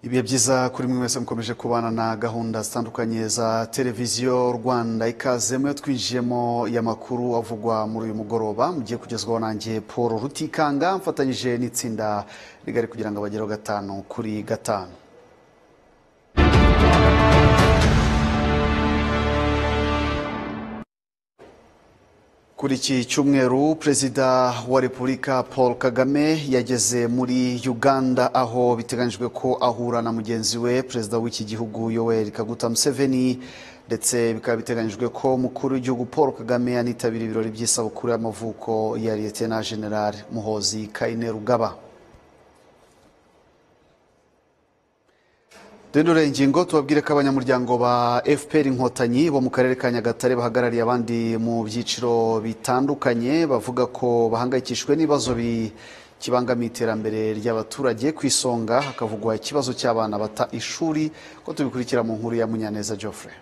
ibihe byiza kuri mwe mwese mukomeje kubana na gahunda zitandukanye za televiziyo rwanda ikaze mwe twinjiyemo y'amakuru avugwa muri uyu mugoroba mugiye kugezwaho nanjye paul rutikanga mfatanyije n'itsinda rigari kugira ngo abagereho gatanu kuri gatanu kuri iki cyumweru perezida wa repubulika paul kagame yageze muri uganda aho biteganyijwe ko ahura na mugenzi we perezida w'iki gihugu yoweri kaguta museveni ndetse bikaba biteganyijwe ko umukuru w'igihugu paul kagame anitabira ibirori by'isabukuru y'amavuko ya liyetena general muhozi kaine rugaba dore ingingo tubabwire ko abanyamuryango ba fpr inkotanyi bo mu karere ka nyagatare bahagarariye abandi mu byiciro bitandukanye bavuga ko bahangayikishijwe n'ibibazo bikibangamiye iterambere ry'abaturage ku isonga hakavugwa ikibazo cy'abana bata ishuri ko tubikurikira mu nkuru ya munyaneza geoffrey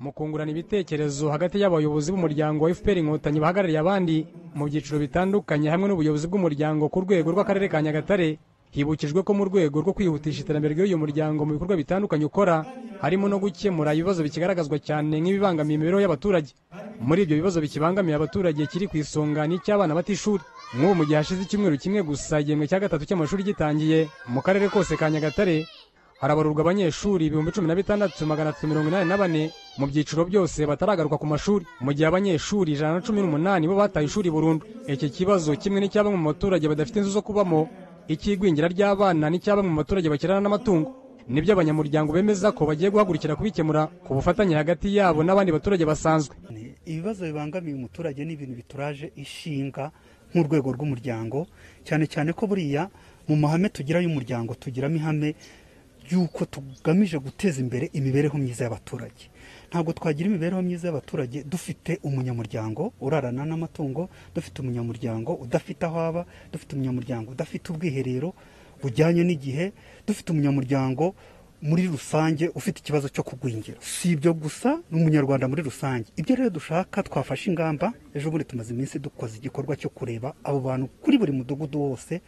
mu kungurana ibitekerezo hagati y'abayobozi b'umuryango wa fpr inkotanyi bahagarariye abandi mu byiciro bitandukanye hamwe n'ubuyobozi bw'umuryango ku rwego rw'akarere ka nyagatare hibukijwe ko mu rwego rwo kwihutisha iterambere ry'uyu muryango mu bikorwa bitandukanye ukora harimo no gukemura ibibazo bikigaragazwa cyane nk'ibibangamiye imibereho y'abaturage muri ibyo bibazo bikibangamiye abaturage kiri ku isonga n'icy'abana batishuri nk'ubu mu gihe hashize icyumweru kimwe gusa igihembwe cya gatatu cy'amashuri gitangiye mu karere kose ka nyagatare harabarurwa abanyeshuri ibihumbi cumi na bitandatu magana atatu mirongo inani na bane mu byiciro byose bataragaruka ku mashuri mu gihe abanyeshuri ijana na cumi n'umunani bo bataye ishuri burundu iki kibazo kimwe n'icya bamwe mu baturage badafite inzu zo kubamo icy'igwingira ry'abana n'icya bamwe mu baturage bakirana n'amatungo nibyo abanyamuryango bemeza ko bagiye guhagurukira kubikemura ku bufatanye hagati yabo n'abandi baturage basanzwe ibibazo bibangamiye umuturage ni ibintu bituraje ishinga nk'urwego rw'umuryango cyane cyane ko buriya mu mahame tugira y'umuryango tugiramo ihame ry'uko tugamije guteza imbere imibereho myiza y'abaturage ntabwo twagira imibereho myiza y'abaturage dufite umunyamuryango urarana n'amatungo dufite umunyamuryango udafite aho aba dufite umunyamuryango udafite ubwiherero bujyanye n'igihe dufite umunyamuryango muri rusange ufite ikibazo cyo kugwingira si ibyo gusa n'umunyarwanda muri rusange ibyo rero dushaka twafashe ingamba ejo bundi tumaze iminsi dukoze igikorwa cyo kureba abo bantu kuri buri mudugudu wose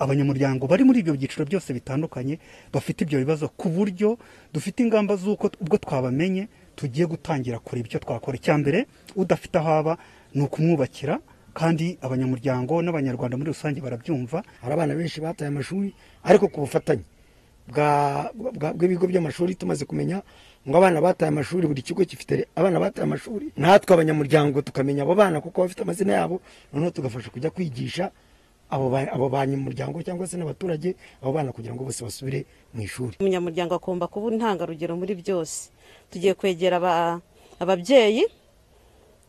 abanyamuryango bari muri ibyo byiciro byose bitandukanye bafite ibyo bibazo ku buryo dufite ingamba z'uko ubwo twabamenye tugiye gutangira kureba icyo twakora icya mbere udafite aho aba ni ukumwubakira kandi abanyamuryango n'abanyarwanda muri rusange barabyumva hari abana benshi bataye amashuri ariko ku bufatanye bw'ibigo by'amashuri tumaze kumenya ngo abana bataye amashuri buri kigo gifite abana bataye amashuri natwe abanyamuryango tukamenya abo bana kuko bafite amazina yabo noneho tugafasha kujya kwigisha abo banyamuryango cyangwa se n'abaturage abo bana kugira ngo bose basubire mu ishuri umunyamuryango agomba kuba intangarugero muri byose tugiye kwegera ababyeyi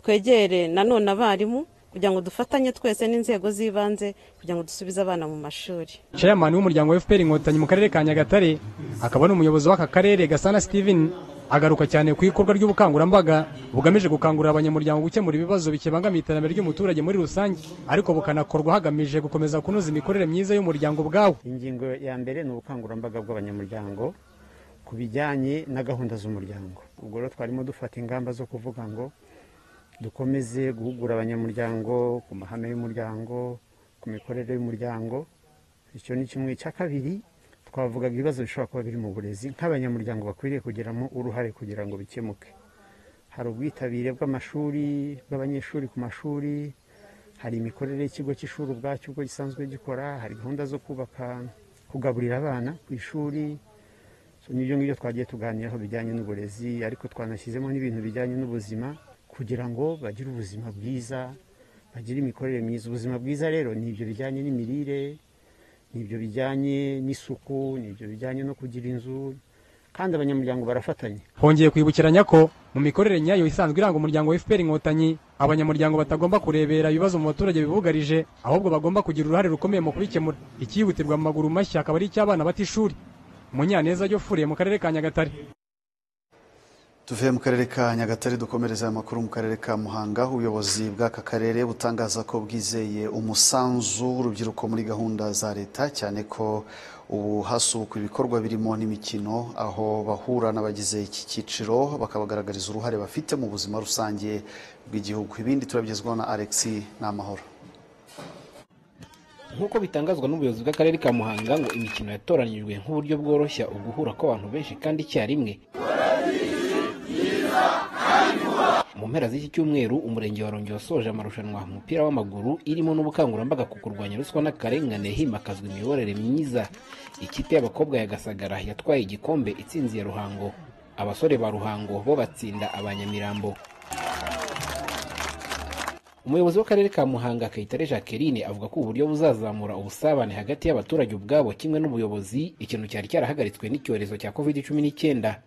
twegere nanone abarimu kugira ngo dufatanye twese n'inzego z'ibanze kugira ngo dusubize abana mu mashuri chairman w'umuryango wa fpr inkotanyi mu karere ka nyagatare akaba n'umuyobozi w'aka karere gasana steven agaruka cyane ku ikorwa ry'ubukangurambaga bugamije gukangurira abanyamuryango gukemura ibibazo bikibangamiye iterambere ry'umuturage muri rusange ariko bukanakorwa hagamije gukomeza kunoza imikorere myiza y'umuryango ubwawo ingingo ya mbere ni ubukangurambaga bw'abanyamuryango ku bijyanye na gahunda z'umuryango ubwo rero twarimo dufata ingamba zo kuvuga ngo dukomeze guhugura abanyamuryango ku mahame y'umuryango ku mikorere y'umuryango icyo ni kimwe icya kabiri twavugaga ibibazo bishobora kuba biri mu burezi nk'abanyamuryango bakwiriye kugiramo uruhare kugira ngo bikemuke hari ubwitabire bw'amashuri bw'abanyeshuri ku mashuri hari imikorere y'ikigo cy'ishuri ubwacyo ubwo gisanzwe gikora hari gahunda zo kubaka kugaburira abana ku ishuri n'ibyo ngibyo twagiye tuganiraho bijyanye n'uburezi ariko twanashyizemo n'ibintu bijyanye n'ubuzima kugira ngo bagire ubuzima bwiza bagire imikorere myiza ubuzima bwiza rero ni ibyo bijyanye n'imirire ni ibyo bijyanye n'isuku ni ibyo bijyanye no kugira inzu kandi abanyamuryango barafatanya hongeye kwibukiranya ko mu mikorere nyayo isanzwe iranga umuryango wa fpr inkotanyi abanyamuryango batagomba kurebera ibibazo mu baturage bibugarije ahubwo bagomba kugira uruhare rukomeye mu kubikemura ikihutirwa mu maguru mashya akaba ari icy'abana batishuri munyaneza yofuriye mu karere ka nyagatare tuvuye mu karere ka nyagatare dukomereza aya makuru mu karere ka muhanga ubuyobozi bw'aka karere butangaza ko bwizeye umusanzu w'urubyiruko muri gahunda za leta cyane ko ubu hasubukwa ibikorwa birimo n'imikino aho bahura n'abagize iki cyiciro bakabagaragariza uruhare bafite mu buzima rusange bw'igihugu ibindi turabigezwaho na alexi n'amahoro nk'uko bitangazwa n'ubuyobozi bw'akarere ka muhanga ngo imikino yatoranyijwe nk'uburyo bworoshya uguhura kw'abantu benshi kandi icyarimwe mu mpera z'iki cyumweru umurenge wa Rongero wasoje amarushanwa mu mupira w'amaguru irimo n'ubukangurambaga ku kurwanya ruswa n'akarengane himakazwa imiyoborere myiza ikipe y'abakobwa ya gasagara yatwaye igikombe itsinziye ruhango abasore ba ruhango bo batsinda abanyamirambo umuyobozi w'akarere ka muhanga kayitare jacqueline avuga ko uburyo buzazamura ubusabane hagati y'abaturage ubwabo kimwe n'ubuyobozi ikintu cyari cyarahagaritswe n'icyorezo cya covid cumi n'icyenda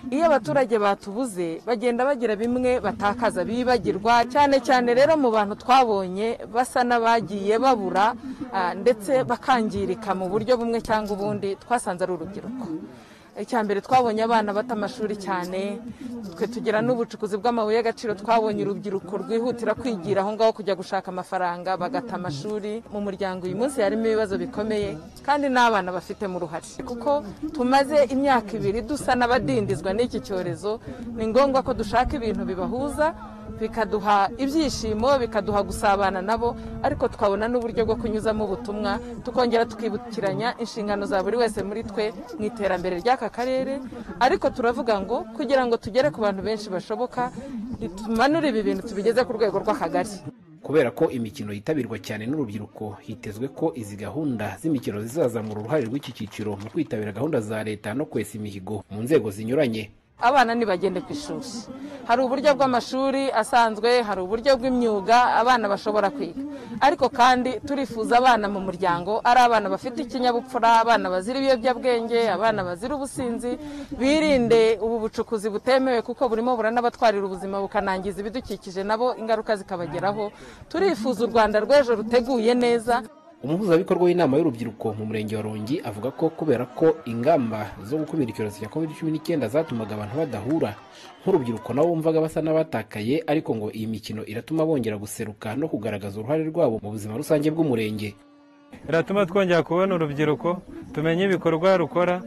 iyo abaturage batubuze bagenda bagira bimwe batakaza bibagirwa cyane cyane rero mu bantu twabonye basa n'abagiye babura ah, ndetse bakangirika mu buryo bumwe cyangwa ubundi twasanze ari urubyiruko icyambere twabonye abana bata amashuri cyane twe tugira n'ubucukuzi bw'amabuye y'agaciro twabonye urubyiruko rwihutira kwigira aho ngaho kujya gushaka amafaranga bagata amashuri mu muryango uyu munsi harimo ibibazo bikomeye kandi n'abana bafitemo uruhare kuko tumaze imyaka ibiri dusa n'abadindizwa n'iki cyorezo ni ngombwa ko dushaka ibintu bibahuza bikaduha ibyishimo bikaduha gusabana nabo ariko tukabona n'uburyo bwo kunyuzamo ubutumwa tukongera tukibukiranya inshingano za buri wese muri twe mu iterambere ry'aka karere ariko turavuga ngo kugira ngo tugere ku bantu benshi bashoboka tumanure ibi bintu tubigeze ku rwego rw'akagari kubera ko imikino yitabirwa cyane n'urubyiruko hitezwe ko izi gahunda z'imikino zizazamura uruhare rw'iki cyiciro mu kwitabira gahunda za leta no kwesa imihigo mu nzego zinyuranye abana ntibagende ku ishuri hari uburyo bw'amashuri asanzwe hari uburyo bw'imyuga abana bashobora kwiga ariko kandi turifuza abana mu muryango ari abana bafite ikinyabupfura abana bazira ibiyobyabwenge abana bazira ubusinzi birinde ubu bucukuzi butemewe kuko burimo buranabatwarira ubuzima bukanangiza ibidukikije nabo ingaruka zikabageraho turifuza u rwanda rw'ejo ruteguye neza umuhuzabikorwa w'inama y'urubyiruko mu murenge wa rongi avuga ko kubera ko ingamba zo gukumira icyorezo cya covid cumi n'icyenda zatumaga abantu badahura nk'urubyiruko nabo bumvaga basa n'abatakaye ariko ngo iyi mikino iratuma bongera guseruka no kugaragaza uruhare rwabo mu buzima rusange bw'umurenge iratuma twongera kubona urubyiruko tumenya ibikorwa rukora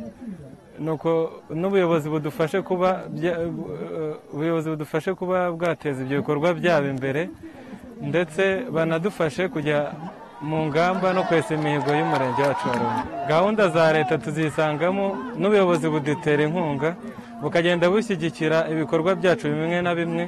nuko n'ubuyobozi budufashe kuba bya- eh, ubuyobozi budufashe kuba bwateza ibyo bikorwa byabo imbere ndetse banadufashe kujya mu ngamba no kwesa imihigo y'umurenge wacu wa Rubavu gahunda za leta tuzisangamo n'ubuyobozi budutera inkunga bukagenda bushyigikira ibikorwa byacu bimwe na bimwe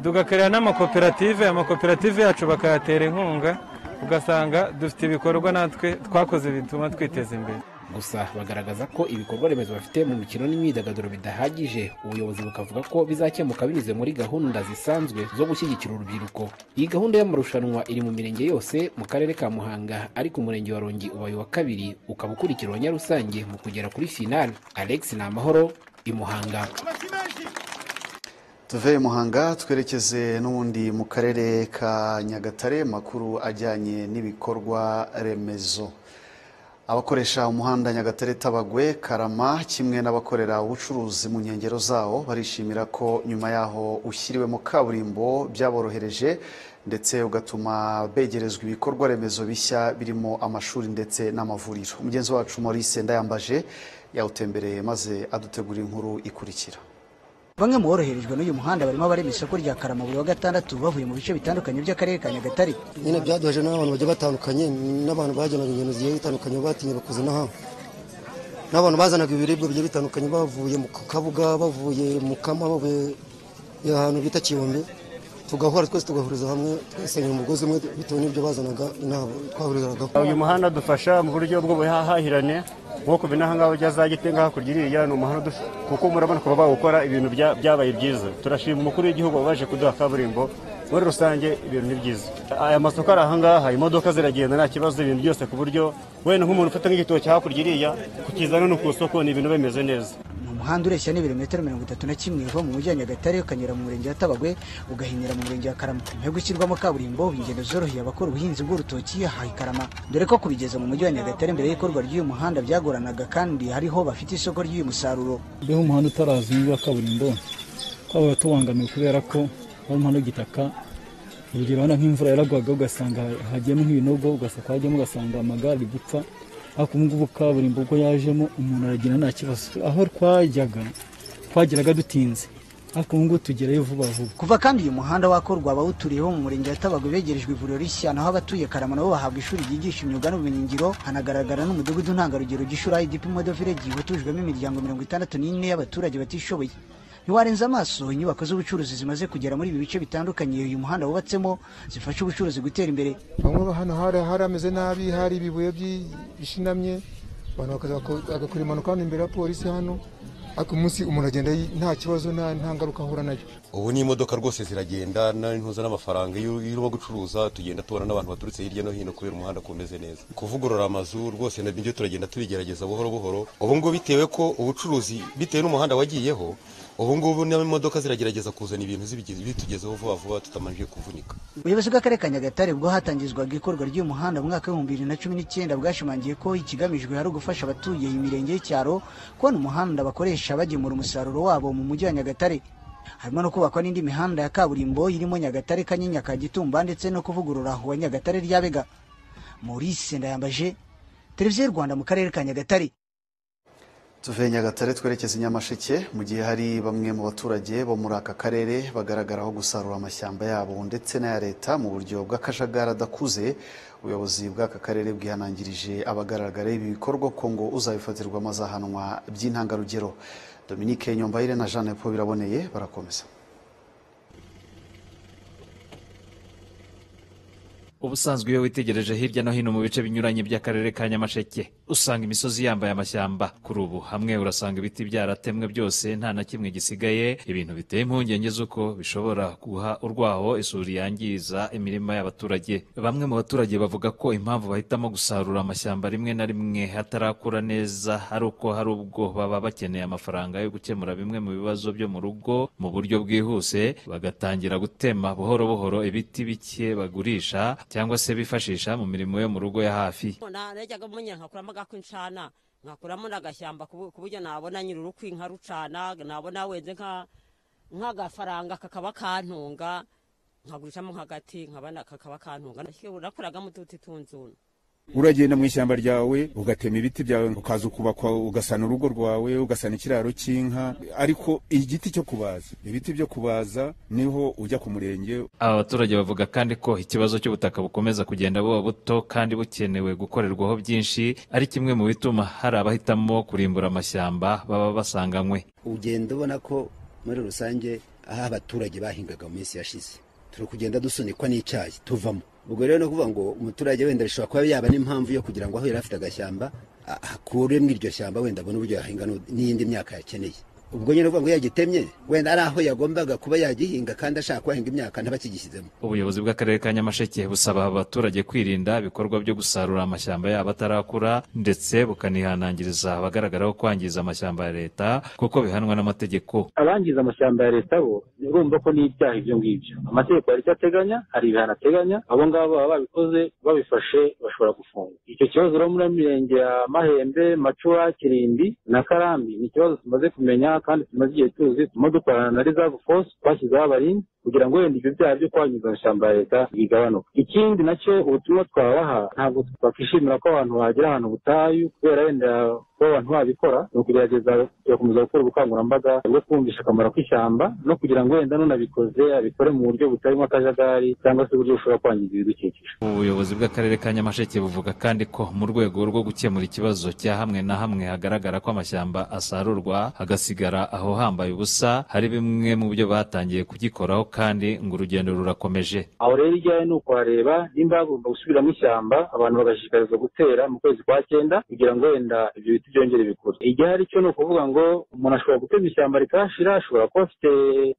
tugakorera n'amakoperative amakoperative yacu bakayatera inkunga ugasanga dufite ibikorwa natwe twakoze bituma twiteza imbere gusa bagaragaza ko ibikorwa remezo bafite mu mikino n'imyidagaduro bidahagije ubuyobozi bukavuga ko bizakemuka binyuze muri gahunda zisanzwe zo gushyigikira urubyiruko iyi gahunda y'amarushanwa iri mu mirenge yose mu karere ka muhanga ariko umurenge wa rongi ubaye uwa kabiri ukaba ukurikirwa nyarusange mu kugera kuri finale alex ni amahoro i muhanga tuve i muhanga twerekeze n'ubundi mu karere ka nyagatare makuru ajyanye n'ibikorwa remezo abakoresha umuhanda nyagatare tabagwe karama kimwe n'abakorera ubucuruzi mu nkengero zawo barishimira ko nyuma yaho ushyiriwemo kaburimbo byaborohereje ndetse ugatuma begerezwa ibikorwa remezo bishya birimo amashuri ndetse n'amavuriro mugenzi wacu maurice ndayambaje yawutembereye maze adutegura inkuru ikurikira Bamwe mu boroherejwe n'uyu muhanda barimo abarema isoko rya Karama buri wa gatandatu bavuye mu bice bitandukanye by'akarere ka Nyagatare. nyine byaduhaje n'abantu bagiye batandukanye n'abantu bajyanaga ingendo zigiye zitandukanye batinye bakoze n'aha n'abantu bazanaga ibiribwa bigiye bitandukanye bavuye mu kabuga bavuye mu kama bavuye ahantu bita kiyombe tugahura twese tugahuriza hamwe twisenyera umugozi umwe bitewe n'ibyo bazanaga inama twahurizagaho uyu muhanda dufasha mu buryo bw'ubuhahirane nko ku binahangaba bya za gitenga hakurya iriya ni umuhanda uduf- kuko murabona kuba bawukora ibintu bya- byabaye byiza turashima umukuru w'igihugu wabaje kuduha kaburimbo muri rusange ibintu ni byiza aya masoko ari ahangaha imodoka ziragenda nta kibazo ibintu byose ku buryo wenda nk'umuntu ufata nk'igitoki hakurya iriya kukizana no ku isoko ni ibintu bimeze neza Ni umuhanda ureshya n'ibirometero mirongo itatu na kimwe uva mu mujyi wa Nyagatare ukanyura mu murenge wa Tabagwe ugahinyura mu murenge wa Karama. Nyuma yo gushyirwamo kaburimbo ingendo zoroheye abakora ubuhinzi bw'urutoki aha i Karama. Dore ko kubigeza mu mujyi wa Nyagatare mbere y'ikorwa ry'uyu muhanda byagoranaga kandi hariho bafite isoko ry'uyu musaruro. iyo umuhanda utarazi wa kaburimbo twaba tubangamiwe kubera ko wari umuhanda w'igitaka urugero urabona nk'imvura yaragwaga ugasanga hagiyemo nk'ibinogo ugasanga hagiyemo ugasanga amagare ari gupfa ariko ubu ngubu kaburimbo ubwo yajemo umuntu aragenda nta kibazo aho twajyaga twageraga dutinze ariko ubu ngubu tugerayo vuba vuba kuva kandi uyu muhanda wakorwa abawuturiye bo mu murenge wa tabagwe begerejwe ivuriro rishya naho abatuye karama nabo bahabwa ishuri ryigisha imyuga n'ubumenyingiro hanagaragara n'umudugudu ntangarugero gishura idp modo village watujwemo imiryango mirongo itandatu n'ine y'abaturage batishoboye ntiwarenza amaso inyubako z'ubucuruzi zimaze kugera muri ibi bice bitandukanye uyu muhanda wubatsemo zifasha ubucuruzi gutera imbere bamwe hano hari hari hameze nabi hari ibibuye byi- bishinamye abantu bakaza bako- bagakora impanuka hano imbere ya polisi hano ariko umunsi umuntu agenda yi- nta kibazo nta nta ngaruka ahura nayo ubu ni imodoka rwose ziragenda na- ntuzana n'amafaranga iyo iyo urimo gucuruza tugenda tubona n'abantu baturutse hirya no hino kubera umuhanda ko umeze neza kuvugurura amazu rwose na nibyo turagenda tubigerageza buhoro buhoro ubu ngubu bitewe ko ubucuruzi bitewe n'umuhanda wagiyeho ubu ngubu n'imodoka ziragerageza kuzana ibintu zibigize- bitugezeho vuba vuba tutabanje kuvunika ubuyobozi bw'akarere ka nyagatare ubwo hatangizwaga ikorwa ry'uyu muhanda mu mwaka w'ibihumbi bibiri na cumi n'icyenda bwashimangiye ko ikigamijwe ari ugufasha abatuye iyi mirenge y'icyaro kubona umuhanda bakoresha bagemura umusaruro wabo mu mujyi wa nyagatare harimo no kubakwa n'indi mihanda ya kaburimbo irimo nyagatare kanyinya ka gitumba ndetse no kuvugurura uwa nyagatare ryabega maurice ndayambaje televiziyo y'u rwanda mu karere ka nyagatare tuve nyagatare twerekeza i nyamasheke mu gihe hari bamwe mu baturage bo muri aka karere bagaragaraho gusarura amashyamba yabo ndetse n'aya leta mu buryo bw'akajagari adakuze ubuyobozi bw'aka karere bwihanangirije abagaragara ibi bikorwa ko ngo uzabifatirwa amazahanwa by'intangarugero dominique nyombayire na jeanne po biraboneye barakomeza ubusanzwe iyo witegereje hirya no hino mu bice binyuranye by'akarere ka nyamasheke usanga imisozi yambaye amashyamba kuri ubu hamwe urasanga ibiti byaratemwe byose nta na kimwe gisigaye ibintu biteye impungenge z'uko bishobora guha urwaho isuri yangiza imirima y'abaturage bamwe mu baturage bavuga ko impamvu bahitamo gusarura amashyamba rimwe na rimwe hatarakura neza ari uko hari ubwo baba bakeneye amafaranga yo gukemura bimwe mu bibazo byo mu rugo mu buryo bwihuse bagatangira gutema buhoro buhoro ibiti bike bagurisha cyangwa se bifashisha mu mirimo yo mu rugo ya hafi na najyaga munyine nkakuramo agakw'incana nkakuramo n'agashyamba ku bu- ku buryo nabona nyiri urukwi nkarucana nabona wenze nka nk'agafaranga kakaba kantunga nkagurishamo nk'agati nkabona kakaba kantunga nakoragamo ututi tunzuna uragenda mu ishyamba ryawe ugatema ibiti byawe ukaza ukubakwa ugasana urugo rwawe ugasana ikiraro cy'inka ariko igiti cyo kubaza ibiti byo kubaza niho ujya ku murenge aba baturage bavuga kandi ko ikibazo cy'ubutaka bukomeza kugenda buba buto kandi bukenewe gukorerwaho byinshi ari kimwe mu bituma hari abahitamo kurimbura amashyamba baba basanganywe ugenda ubona ko muri rusange aho abaturage bahingaga mu minsi yashize turi kugenda dusunikwa n'icyayi tuvamo ubwo rero no kuvuga ngo umuturage wenda bishobora kuba yaba n'impamvu yo kugira ngo aho yari afite agashyamba a- akure mu iryo shyamba wenda abone uburyo yahinga n'u- n'iyindi myaka yakeneye ubwo nyine uvuga ngo yagitemye wenda ari aho yagombaga kuba yagihinga kandi ashaka kuhahinga imyaka ntabakigishyizemo ubuyobozi bw'akarere ka nyamasheke busaba abaturage kwirinda ibikorwa byo gusarura amashyamba yabo atarakura ndetse bukanihanangiriza abagaragaraho kwangiza amashyamba ya leta kuko bihanwa n'amategeko abangiza amashyamba ya leta bo urumva ko n'ibyaha ibyo ngibyo amategeko hari icyo ateganya hari ibihano ateganya abo ngabo baba babikoze babifashe bashobora gufungwa icyo kibazo rero muri mirenge ya mahembe macuwa kirimbi na karambi ni ikibazo tumaze kumenya kandi tumaze igihe tuzi turimo dukorana na reserve force twashyizeho abarinzi kugira ngo wenda ibyo byaha byo kwangiza amashyamba ya leta bigabanuke ikindi nacyo ubutumwa twabaha ntabwo twakwishimira ko abantu bagira ahantu butayu kubera wenda kuba abantu babikora ni ukugerageza tugakomeza gukora ubukangurambaga bwo kumvisha akamaro k'ishyamba no kugira ngo wenda n'unabikoze abikore mu buryo butarimo akajagari cyangwa se uburyo bushobora kwangiza ibidukikije ubuyobozi bw'akarere ka nyamasheke buvuga kandi ko mu rwego rwo gukemura ikibazo cya hamwe na hamwe hagaragara ko amashyamba asarurwa hagasigara aho hambaye ubusa hari bimwe mu byo batangiye kugikoraho kandi ngo urugendo rurakomeje aho rero ijyayo ni ukuhareba nimba hagomba gusubiramo ishyamba abantu bagashishikarizwa gutera mu kwezi kwa cyenda kugira ngo wenda ibyo biti byongere bikure igihari cyo ni ukuvuga ngo umuntu ashobora gutema ishyamba rikahashira ashobora kuba afite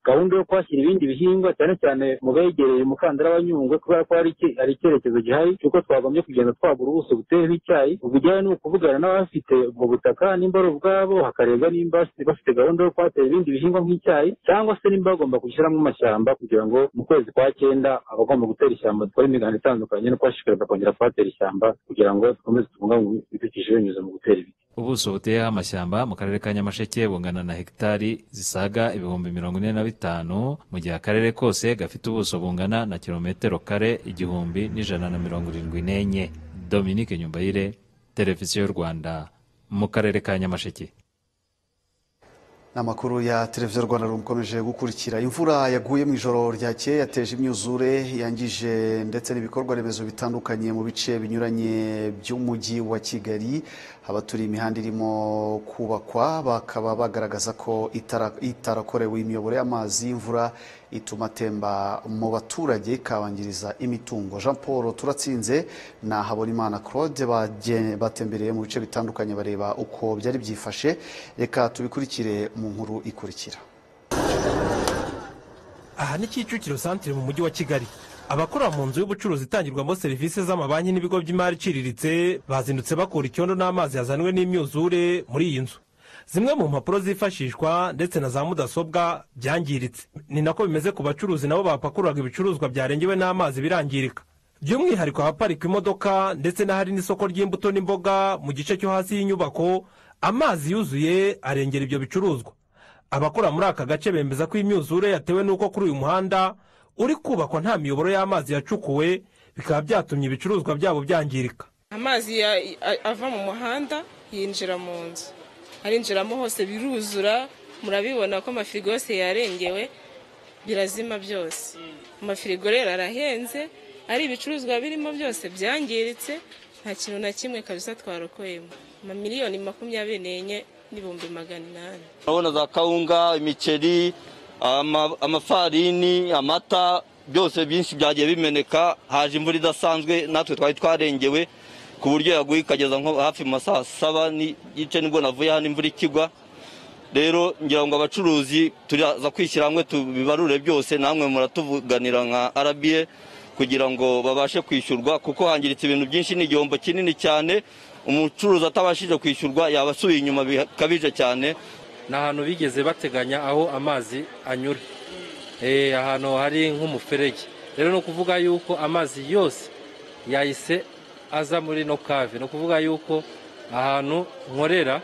gahunda yo kuhashyira ibindi bihingwa cyane cyane mu begereye umukandara wa nyungwe kubera ko hari iki- hari icyerekezo gihari cy'uko twagombye kugenda twagura ubuso buteyeho icyayi ubwo igihari ni ukuvugana n'abafite ubwo butaka nimba ari ubwabo hakarebwa nimba bafite- bafite gahunda yo kuhatera ibindi bihingwa nk'icyayi cyangwa se nimba bagomba gushyiramo amashyamba kugira ngo mu kwezi kwa cyenda abagomba gutera ishyamba dukore imiganda itandukanye no kubashishikariza kongera kuhatera ishyamba kugira ngo dukomeze tubungabunge ibidukikije binyuze mu gutera ibiti ubuso buteyeho amashyamba mu karere ka nyamasheke bungana na hegitari zisaga ibihumbi mirongo ine na bitanu mu gihe akarere kose gafite ubuso bungana na kilometero kare igihumbi n'ijana na mirongo irindwi n'enye dominique nyumbayire televiziyo y'u rwanda mu karere ka nyamasheke amakuru ya televiziyo rwanda rukomeje gukurikira imvura yaguye mu ijoro ryakeye yateje imyuzure yangije ndetse n'ibikorwa remezo bitandukanye mu bice binyuranye by'umujyi wa kigali abaturiye imihanda irimo kubakwa bakaba bagaragaza ko itara- itarakorewe imiyoboro y'amazi y'imvura ituma atemba mu baturage ikabangiriza imitungo jean paul turatsinze na habonimana claude bagen- batembereye mu bice bitandukanye bareba uko byari byifashe reka tubikurikire mu nkuru ikurikira aha ni kicukiro santire mu mujyi wa kigali abakora mu nzu y'ubucuruzi itangirwamo serivisi z'amabanki n'ibigo by'imari iciriritse bazindutse bakura icyondo n'amazi yazanwe n'imyuzure muri iyi nzu zimwe mu mpapuro zifashishwa ndetse na za mudasobwa byangiritse ni nako bimeze ku bacuruzi nabo bapakururaga ibicuruzwa byarengewe n'amazi birangirika by'umwihariko ahaparikwa imodoka ndetse n'ahari n'isoko ry'imbuto n'imboga mu gice cyo hasi y'inyubako amazi yuzuye arengera ibyo bicuruzwa abakora muri aka gace bemeza ko imyuzure yatewe n'uko kuri uyu muhanda uri kubakwa nta miyoboro y'amazi yacukuwe bikaba byatumye ibicuruzwa byabo byangirika amazi ya- a- ava mu muhanda yinjira mu nzu arinjiramo hose biruzura murabibona ko amafirigo yose yarengewe birazima byose amafirigo rero arahenze ari ibicuruzwa birimo byose byangiritse nta kintu na kimwe kabisa twarokuyemo amamiliyoni makumyabiri n'enye n'ibihumbi magana inani urabona za kawunga imiceri ama- amafarini amata byose byinshi byagiye bimeneka haje imvura idasanzwe natwe twari twarengewe ku buryo yaguye ikageza nko hafi mu masaha saba n'igice nibwo navuye hano imvura ikigwa rero ngira ngo abacuruzi turaza kwishyira hamwe tubibarure byose namwe muratuvuganira nka rba kugira ngo babashe kwishyurwa kuko hangiritse ibintu byinshi ni igihombo kinini cyane umucuruzi atabashije kwishyurwa yaba asubiye inyuma bikabije cyane ni ahantu bigeze bateganya aho amazi anyura Eh, ahantu hari nk'umuferege rero ni ukuvuga yuko amazi yose yahise aza muri no kave ni ukuvuga yuko ahantu nkorera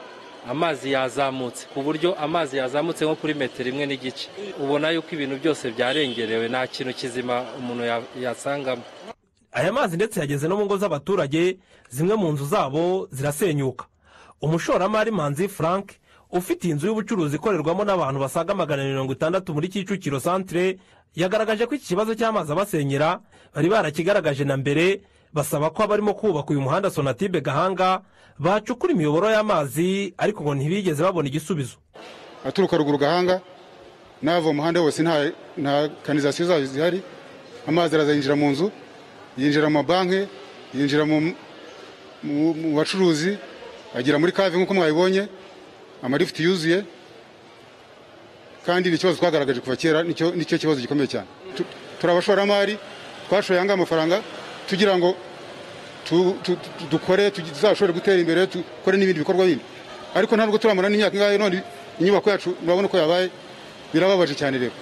amazi yazamutse ku buryo amazi yazamutse nko kuri metero imwe n'igice ubona yuko ibintu byose byarengerewe nta kintu kizima umuntu ya- yasangamo aya mazi ndetse yageze no mu ngo z'abaturage zimwe mu nzu zabo zirasenyuka umushoramari manzi frank ufite inzu y'ubucuruzi ikorerwamo n'abantu basaga magana mirongo itandatu muri kicukiro santire yagaragaje ko iki kibazo cy'amazi abasenyera bari barakigaragaje na mbere basaba ko abarimo kubaka uyu muhanda sonatibe gahanga bacukura imiyoboro y'amazi ariko ngo ntibigeze babona igisubizo aturuka ruguru gahanga n'ava mu muhanda wose nta nta kanizasiyo zayo zihari amazi araza yinjira mu nzu yinjira mu mabanki yinjira mu mu- mu bacuruzi agera muri kave nk'uko mwabibonye amalifuti yuzuye kandi ni ikibazo twagaragaje kuva kera nicyo nicyo kibazo gikomeye cyane Tu- turi abashoramari twashoye ahangaha amafaranga tugira ngo tu- tu- tu- dukore tu- tuzashobore gutera imbere dukore n'ibindi bikorwa bindi ariko ntabwo turamara n'imyaka ingahe none inyubako yacu murabona ko yabaye birababaje cyane rero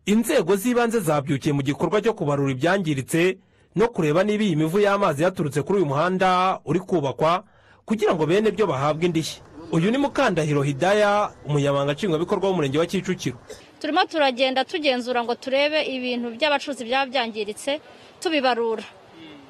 inzego z'ibanze zabyukiye mu gikorwa cyo kubarura ibyangiritse no kureba niba iyi mivu y'amazi yaturutse kuri uyu muhanda uri kubakwa kugira ngo bene byo bahabwe indishyi uyu ni mukandahiro hidaya umunyamabanga nshingwabikorwa w'umurenge wa kicukiro turimo turagenda tugenzura ngo turebe ibintu by'abacuruzi byaba byangiritse tubibarura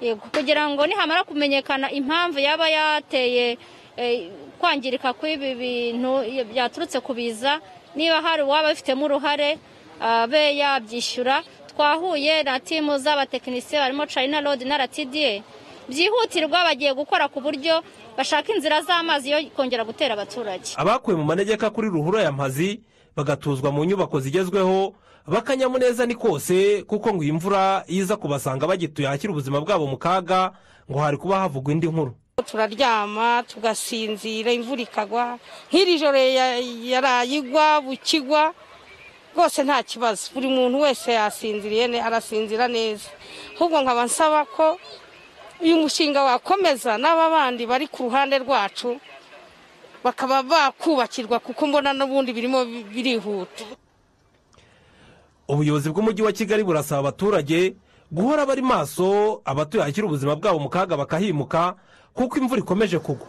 Yego, kugira ngo nihamara kumenyekana impamvu yaba yateye eh, kwangirika kw'ibi bintu byaturutse ku biza niba hari uwaba abifitemo uruhare abe yabyishyura twahuye na timu z'abatekinisiye barimo china road na rtda byihutirwa bagiye gukora ku buryo bashaka inzira z'amazi yo kongera gutera abaturage abakuwe mu manegeka kuri ruhurura ya mpazi bagatuzwa mu nyubako zigezweho bakanyamuneza ni kose kuko ngo iyi mvura iyo iza kubasanga bagituye ahashyira ubuzima bwabo mu kaga ngo hari kuba havugwa indi nkuru turaryama tugasinzira imvura ikagwa nk'iri joro ya- yaraye igwa bukigwa rwose nta kibazo buri muntu wese yasinziriye ne- arasinzira neza ahubwo nkaba nsaba ko uyu mushinga wakomeza n'aba bandi bari ku ruhande rwacu bakaba bakubakirwa kuko mbona n'ubundi birimo birihuta ubuyobozi bw'umujyi wa kigali burasaba abaturage guhora bari maso abatuye ahashyira ubuzima bwabo mu kaga bakahimuka kuko imvura ikomeje kugwa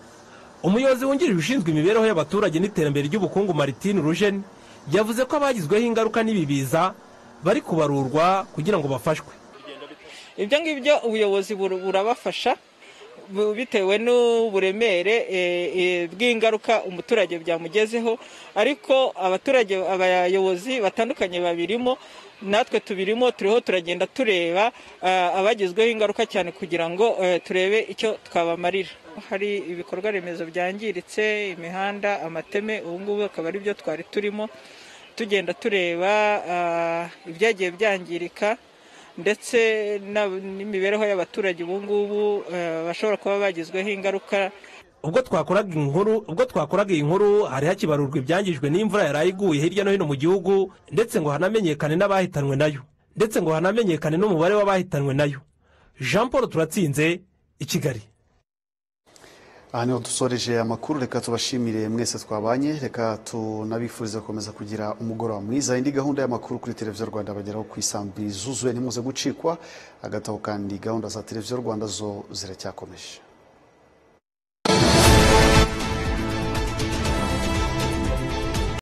umuyobozi wungirije ushinzwe imibereho y'abaturage n'iterambere ry'ubukungu martine rujeni yavuze ko abagizweho ingaruka n'ibi biza bari kubarurwa kugira ngo bafashwe ibyo ngibyo ubuyobozi bur- burabafasha bu- bitewe n'uburemere eh, eh, bw'ingaruka umuturage byamugezeho ariko abaturage abayobozi batandukanye babirimo natwe tubirimo turiho turagenda tureba ah, abagezweho ingaruka cyane kugira ngo eh, turebe icyo twabamarira hari ibikorwa remezo byangiritse imihanda amateme ubu ngubu akaba ari byo twari turimo tugenda tureba ah, ibyagiye byangirika ndetse na- n'imibereho y'abaturage ubu ngubu eh, bashobora kuba bagizweho ingaruka ubwo twakoraga inkuru ubwo twakoraga iyi nkuru hari hakibarurwa ibyangijwe n'imvura yari iguye hirya no hino mu gihugu ndetse ngo hanamenyekane n'abahitanwe nayo ndetse ngo hanamenyekane n'umubare w'abahitanwe nayo jean paul turatsinze i kigali aha niho dusoreje amakuru reka tubashimire mwese twabanye reka tunabifurize gukomeza kugira umugoroba mwiza indi gahunda y'amakuru kuri televiziyo rwanda bageraho ku isambi zuzuye ntimuze gucikwa agataho kandi gahunda za televiziyo rwanda zo ziracyakomeje